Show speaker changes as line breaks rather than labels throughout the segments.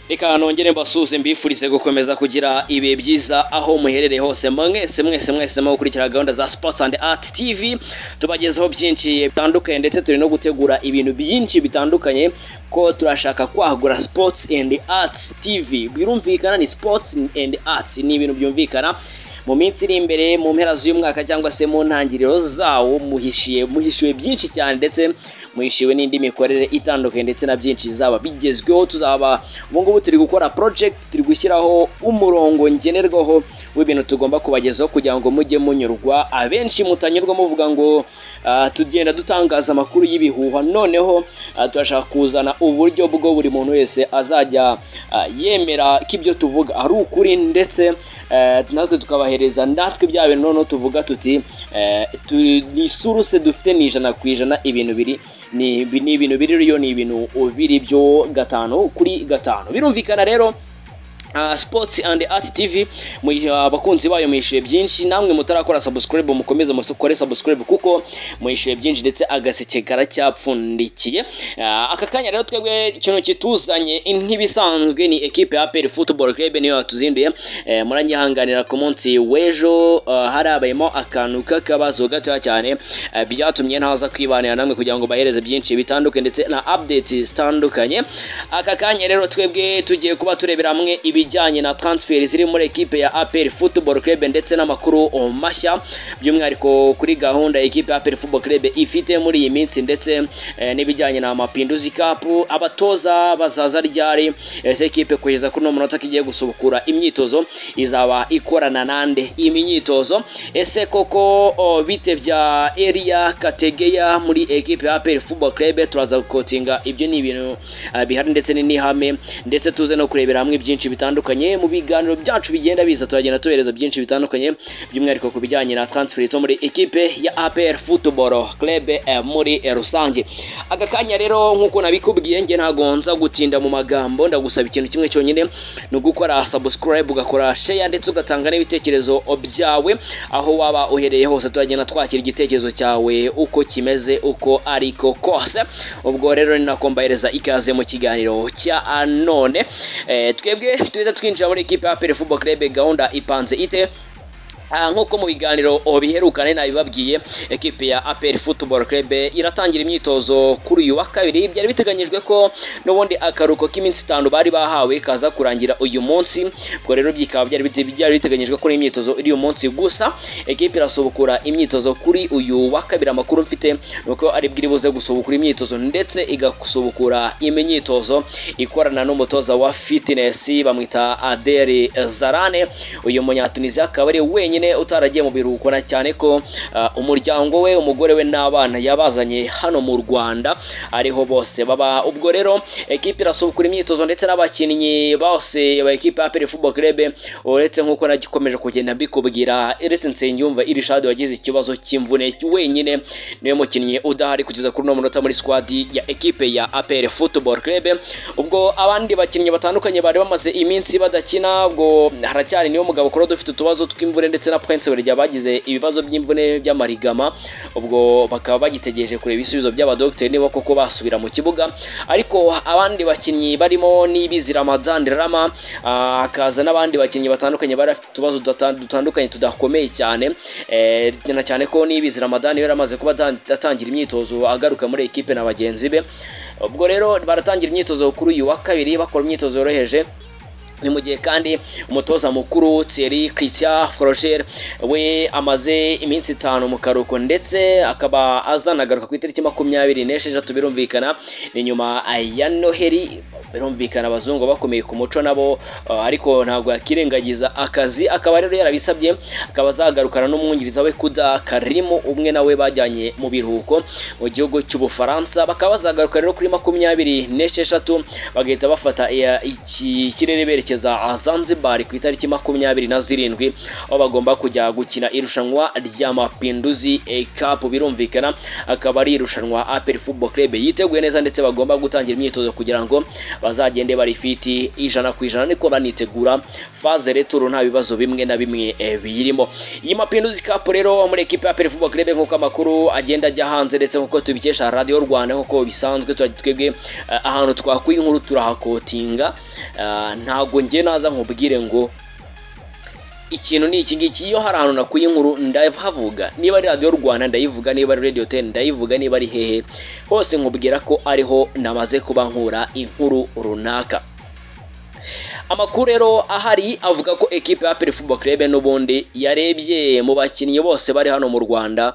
reka nongere mbasuze mbifurize gukomeza kugira ibihe byiza aho muherereye hose mwese mwese mwese mu gukurikira gahunda za sports and art tv tubagezaho byinshi bitandukanye ndetse turi no gutegura ibintu byinshi bitandukanye ko turashaka kwagura sports and arts tv birumvikana ni sports and arts ni ibintu byumvikana mu minsi iri imbere mu mpera z'umwaka cyangwa se mu ntangiriro zawo muhishiye muhishiwe byinshi cyane ndetse muhishiwe n'indi mikorere itandukanye ndetse na byinshi zaba bigezweho tuzaba ubu ngubu turi gukora project turi gushyiraho umurongo ngenerwaho w'ibintu tugomba kubagezaho kugira ngo mujye munyurwa abenshi mutanyurwa muvuga ngo ah, tugenda dutangaza amakuru y'ibihuha noneho ah, turashaka kuzana uburyo bwo buri muntu wese azajya ah, yemera ko ibyo tuvuga ari ukuri ndetse eh, natwe tukabahereza natwe bya bintu noneho tuvuga tuti eh, tu- ni suruse dufite ni ijana ku ijana ibintu biri ni ibi- ni ibintu biriyo ni ibintu biri byo gatanu kuri gatanu birumvikana rero Uh, sports and art tv mwi- abakunzi bayo mwishyuye byinshi namwe mutarakora subscribe mukomeze musukore subscribe kuko mwishyuye byinshi ndetse agaseke karacyapfundikiye uh, aka kanya rero twebwe ikintu kituzanye nk'ibisanzwe ni ekipe ya APR football club niyo yatuzinduye eh, muranyihanganira ku munsi w'ejo uh, harabayemo akantu k'akabazo gatoya cyane eh, byatumye ntaza kwibanira namwe kugira ngo bahereze byinshi bitandukanye ndetse na updates zitandukanye aka kanya rero twebwe tugiye kuba turebera hamwe ibijyanye na transfer ziri muri ekipe ya APR Football Club ndetse n'amakuru oh, mashya by'umwihariko kuri gahunda ekipe ya APR Football Club ifite muri iyi minsi ndetse eh, n'ibijyanye na Mapinduzi Cup abatoza bazaza ryari ese ekipe kugeza kuri uno munota kigiye gusubukura imyitozo izaba ikorana nande iyi myitozo ese koko oh, bitebya Elia Kategeya muri ekipe ya APR Football Club turaza gukotinga ibyo ni ibintu ah, bihari ndetse ni n'ihame ndetse tuze no kurebera hamwe byinshi bitandukanye mu biganiro byacu bigenda biza turagenda tubereza byinshi bitandukanye by'umwihariko ku bijyanye na transfer zo muri ekipe ya APR Football Club eh, muri eh, rusange aka kanya rero nk'uko nabikubwiye nge ntago nza gutinda mu magambo ndagusaba ikintu kimwe cyonyine ni ugukora subscribe ugakora share ndetse ugatanga n'ibitekerezo byawe aho waba uhereye hose turagenda twakira igitekerezo cyawe uko kimeze uko ariko kose ubwo rero ni nako mbahereza ikaze mu kiganiro cya none Eh, twebwe tuza twinjira muri ekipe ya APR Football Club gahunda ipanze ite Ah, nk'uko mu biganiro oh, biherukane nabibabwiye ekipe ya APR Football Club iratangira imyitozo kuri uyu wa kabiri byari biteganyijwe ko n'ubundi akaruko k'iminsi itanu bari bahawe kaza kurangira uyu munsi ubwo rero bikaba byari bite- byari biteganyijwe ko imyitozo iri uyu munsi gusa ekipe irasubukura imyitozo kuri uyu wa kabiri amakuru mfite ni uko ari bwiri buze gusubukura imyitozo ndetse igasubukura imyitozo ikorana n'umutoza wa fitness bamwita Adel Zarane uyu munyatunisia akaba ari wenyine utaragiye mu biruhuko na cyane ko ah, umuryango we umugore we n'abana yabazanye hano mu Rwanda ariho bose baba ubwo rero ekipe irasubukura imyitozo ndetse n'abakinnyi bose ba ekipe ya APR Football Club uretse nk'uko nagikomeje kugenda mbikubwira uretse Nsengiyumva Irishad wagize ikibazo cy'imvune wenyine niwe mukinnyi udahari kugeza kuri uno munota muri squad ya ekipe ya APR Football Club ubwo abandi bakinnyi batandukanye bari bamaze iminsi badakina ubwo haracyari niwe mugabo kuri dufite utubazo tw'imvune ndetse na Prince Werya bagize ibibazo by'imvune by'amarigama ubwo bakaba bagitegereje kureba ibisubizo by'abadogiteri niba koko basubira mu kibuga ariko abandi bakinnyi barimo n'ibizi Ramadan Rama ah, hakaza n'abandi bakinnyi batandukanye bari bafite utubazo dutata- dutandukanye tudakomeye cyane eh, na cyane ko n'ibizi Ramadan yari amaze kuba atan- atangira imyitozo agaruka muri ekipe na bagenzi be ubwo rero baratangira imyitozo kuri uyu wa kabiri bakora imyitozo yoroheje ni mu gihe kandi umutoza mukuru Thierry Christian Froger we amaze iminsi itanu mu karuhuko ndetse akaba azanagaruka ku itariki makumyabiri n'esheshatu birumvikana ni nyuma ya noheri birumvikana abazungu bakomeye ku muco nabo uh, ariko ntabwo yakirengagiza akazi akaba rero yarabisabye akaba azagarukana n'umwungiriza we kuda karimu umwe nawe bajyanye mu biruhuko mu gihugu cy'ubufaransa bakaba bazagaruka rero kuri makumyabiri n'esheshatu bagahita bafata iya- iki kirere berekeza Zanzibar ku itariki makumyabiri na zirindwi aho bagomba kujya gukina irushanwa rya Mapinduzi eh, Cup birumvikana akaba ari irushanwa APR Football Club yiteguye neza ndetse bagomba gutangira imyitozo kugira ngo bazagende bari fiti ijana ku ijana niko banitegura faze returu nta bibazo bimwe na bimwe eh, biyirimo iyi mapinduzi kapu rero muri ekipa ya peri fubo kirebe nk'uko amakuru agenda ajya hanze ndetse nk'uko tubikesha radiyo rwanda nk'uko bisanzwe turajya twebwe eh, ahantu twakuye inkuru turahakotinga Eh, ntabwo njye naza nkubwire ngo ikintu ni iki ngiki iyo hari ahantu nakuye inkuru ndahavuga niba ari radiyo rwanda ndayivuga niba ari radiyo teni ndayivuga niba ari hehe hose nkubwira ko ariho namaze kuba nkura inkuru runaka amakuru rero ahari avuga ko ekipe ya peri fubo kirebe n'ubundi yarebye mu bakinnyi bose bari hano mu rwanda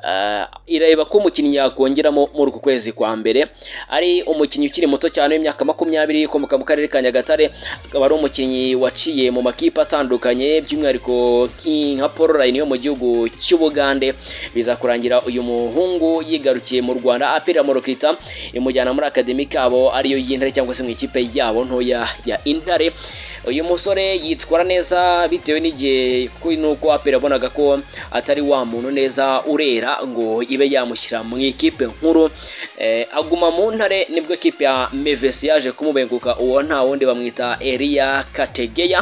eh, ireba ko umukinnyi yakongeramo muri uku kwezi kwa mbere ari umukinnyi ukiri muto cyane w'imyaka makumyabiri ukomoka mu karere ka nyagatare akaba ari umukinnyi waciye mu makipe atandukanye by'umwihariko nki- nka paul ryan yo mu gihugu cy'ubugande biza kurangira uyu muhungu yigarukiye mu rwanda apirira morokita imujyana muri akademi kabo ariyo y'intare cyangwa se mu ikipe yabo ntoya ya intare uyu musore yitwara neza bitewe n'igihe ku- n'uko apera abonaga ko atari wa muntu neza urera ngo ibe yamushyira mu ikipe nkuru Eh, aguma mu ntare nibwo ekipe ya mevesi yaje kumubenguka uwo nta wundi bamwita eriya kategeya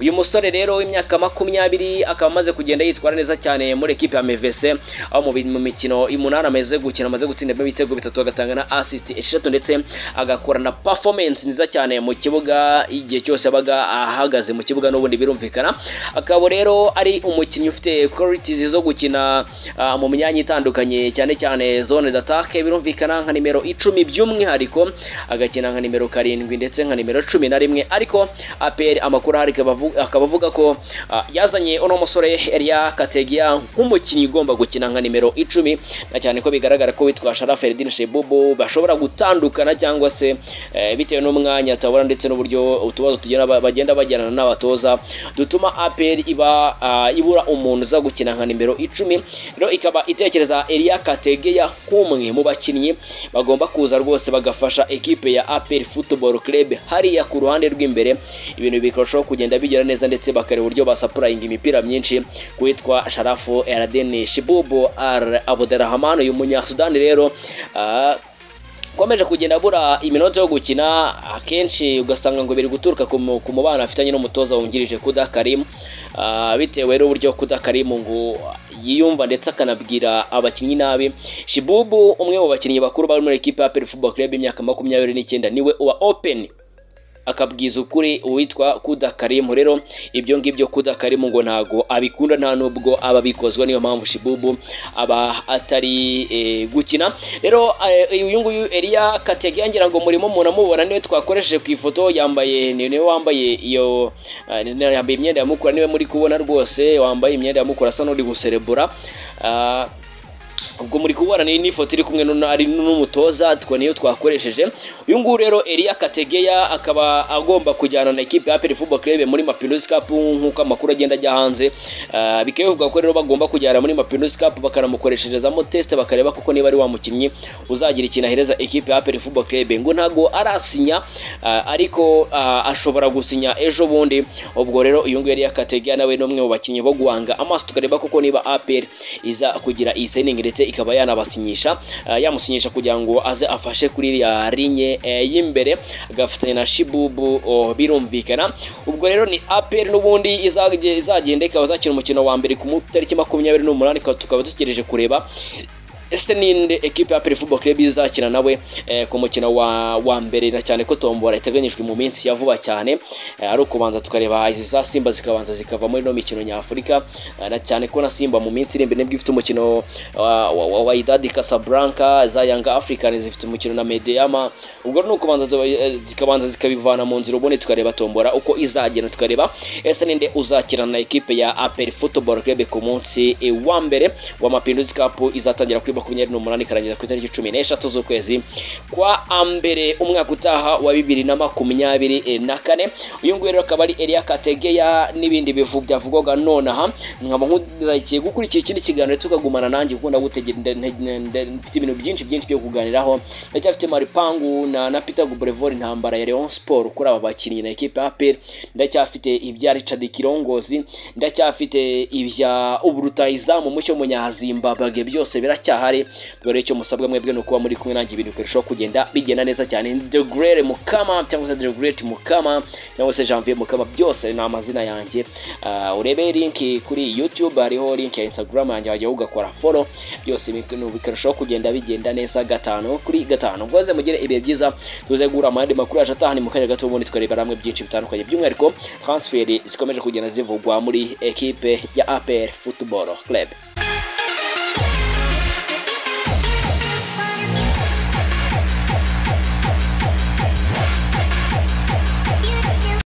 uyu musore rero w'imyaka makumyabiri akaba amaze kugenda yitwara neza cyane muri ekipe ya mevese aho mu bi- mu mikino umunani amaze gukina amaze gutsindamo ibitego bitatu agatanga na asisiti eshatu ndetse agakorana performance nziza cyane mu kibuga igihe cyose yabaga ahagaze mu kibuga n'ubundi birumvikana akaba rero ari umukinnyi ufite qualities zo gukina ah, mu myanya itandukanye cyane cyane zone d'attaque birumvikana nka nimero icumi by'umwihariko agakina nka nimero karindwi ndetse nka nimero cumi na rimwe ariko APR amakuru ahari akaba avu- akaba avuga ko ah, yazanye uno musore Elia Kategia nk'umukinnyi ugomba gukina nka nimero icumi na cyane ko bigaragara ko witwa Shara Feridin Shebubu bashobora gutandukana cyangwa se eh, bitewe n'umwanya atabona ndetse n'uburyo utubazo tugenda ba- bagenda bajyana n'abatoza dutuma APR iba ah, ibura umuntu uza gukina nka nimero icumi rero ikaba itekereza Elia Kategeya nk'umwe mu bakinnyi bagomba kuza rwose bagafasha ekipe ya APR Football Club hariya ku ruhande rw'imbere ibintu bikarushaho kugenda bigera neza ndetse bakareba uburyo basapurayinga imipira myinshi kuwitwa Sharafu Eladeni Shibubu Al Abderrahman uyu munyasudani rero ah, ukomeje kugenda abura iminota yo gukina akenshi ugasanga ngo biri guturuka ku mu- ku mubano afitanye n'umutoza wungirije Kuda Karim Ah, bitewe n'uburyo Kuda Karim ngo yiyumva ndetse akanabwira abakinnyi nabi Shibubu umwe mu bakinnyi bakuru bari muri ekipe ya Peri Football Club imyaka makumyabiri n'icyenda niwe uba open akabwiza ukuri uwitwa Kuda Karimu rero ibyo ngibyo Kuda Karimu ngo ntago abikunda nta nubwo aba abikozwa niyo mpamvu Shibubu aba atari eh, gukina rero eh, uyu nguyu Elia Kategia ngira ngo murimo umuntu amubona niwe twakoresheje ku ifoto yambaye ni- niwe wambaye iyo eh, ni- yambaye imyenda ya mukura niwe muri kubona rwose wambaye imyenda ya mukura asa n'uri guserebura Ah, ubwo muri kubona ni n'ifoto iri kumwe n'u- ari n'umutoza twa niyo twakoresheje uyu nguyu rero Elia Kategeya akaba agomba kujyana na ekipe ya Aperi Football Club muri Mapinduzi Cup nk'uko amakuru agenda ajya hanze Ah, bikaba bivuga ko rero bagomba kujyana muri Mapinduzi Cup bakanamukoresherezamo test bakareba kuko niba ari wa mukinnyi uzagira ikintu ahereza ekipe ya Aperi Football Club ngo ntago arasinya ah, ariko ah, ashobora gusinya ejo bundi ubwo rero uyu nguyu Elia Kategeya nawe ni umwe mu bakinnyi bo guhanga amaso tukareba kuko niba APR iza kugira iyi signing ndetse ikaba yanabasinyisha ah, yamusinyisha kugira ngo aze afashe kuri iriya linye eh, y'imbere agafatanya na Shibubu oh, birumvikana ubwo rero ni APR n'ubundi izage- izagenda ikaba izakina umukino wa mbere ku mu- tariki makumyabiri n'umunani tukaba- tukaba dutegereje kureba ese ninde ekipe ya Peri Football Club izakina nawe eh, ku mukino wa, wa mbere na cyane ko tombora iteganyijwe mu minsi ya vuba cyane eh, ari ukubanza tukareba izi za Simba zikabanza zikava muri no mikino nyafurika eh, na cyane ko na Simba mu minsi iri imbere nibwo ifite umukino wa, wa, wa, wa Idadi Casablanca za Young Africans zifite umukino na Medeama ubwo ni ukubanza tuba- eh, zikabanza zikabivana mu nzira ubundi tukareba tombora uko izagenda tukareba ese ninde uzakina na ekipe ya APR Football Club ku munsi eh, wa mbere wa Mapinduzi Cup izatangira kuri makumyabiri n'umunani ikarangira ku itariki cumi n'eshatu z'ukwezi kwa mbere umwaka utaha wa bibiri na makumyabiri eh, na kane uyu nguyu rero akaba ari Elia Kategeya n'ibindi bivu byavugwaga nonaha nkaba nk'udakiye gukurikira ikindi kiganiro tukagumana nanjye kuko ndagutegera nde- nde- nde- mfite ibintu byinshi byinshi byo kuganiraho ndacyafite Maripangu na, na Peter Gubrevor intambara ya Leon Sport kuri aba bakinnyi na ekipe ya APR ndacyafite ibya Richard Kirongozi ndacyafite ibya Uburutayizamu mucyo munyazimbabwe byose biracyaha ndahari rero icyo musabwa mwebwe ni ukuba muri kumwe nanjye ibintu birushaho kugenda bigenda neza cyane ni the great mukama cyangwa se the great mukama cyangwa se janvier mukama byose ni amazina yanjye Ah, urebe linki kuri youtube hariho linki ya instagram yanjye wajya ugakora follow byose ibintu bikarushaho kugenda bigenda neza gatanu kuri gatanu ngoze mugire ibihe byiza tuze guhura mu yandi makuru yacu atahani mu kanya gato ubundi tukareba hamwe byinshi bitandukanye by'umwihariko transferi zikomeje kugenda zivugwa muri ekipe ya apr football club